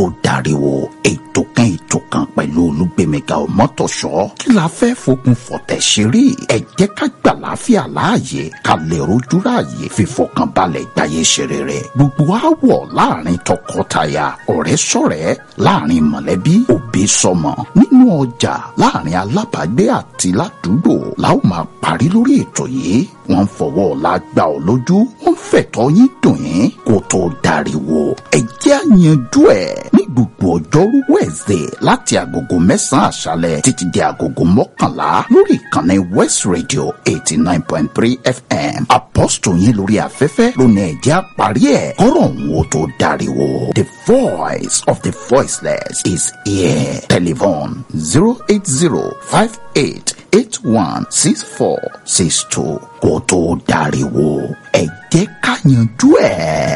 ó dariwo ètò kan ètò kan pẹ̀lú olúgbèmíga ọmọtọ̀ṣọ́ kí la fẹ́ fokùn fọ̀tẹ̀ ṣeré ẹ jẹ́ ká gbà láàfíà láàyè ká lè rojú ráàyè fífọkànbalẹ̀ gbáyé ṣeré rẹ̀ gbogbo àwọ̀ láàrin tọkọtaya ọ̀rẹ́ sọ̀rẹ́ láàrin mọ̀lẹ́bí òbí sọmọ nínú ọjà láàrin alábàágbé àti ládùúgbò la ó máa parí lórí ètò yìí wọ́n fọwọ́ ọ̀la gbà ọ́ lójú wọ́n fẹ̀tọ́ yín dùn yín kó tó dariwo ẹ jẹ́ àyànjú ẹ̀ ní gbogbo ọjọ́rú wẹ̀ẹ́sẹ̀ láti agogo mẹ́sàn-án àṣálẹ̀ títí di agogo mọ́kànlá lórí ìkànnì west radio eighty nine point three fm apọ́sítò yín lórí afẹ́fẹ́ lónìí ẹ jẹ́ àparí ẹ̀ kọ́rọ̀ òun ó tó dariwo the voice of the voiceless is here telephone zero eight zero five eight eight one six four six two kó tó dariwo ẹ jẹ́ ká yanjú ẹ̀.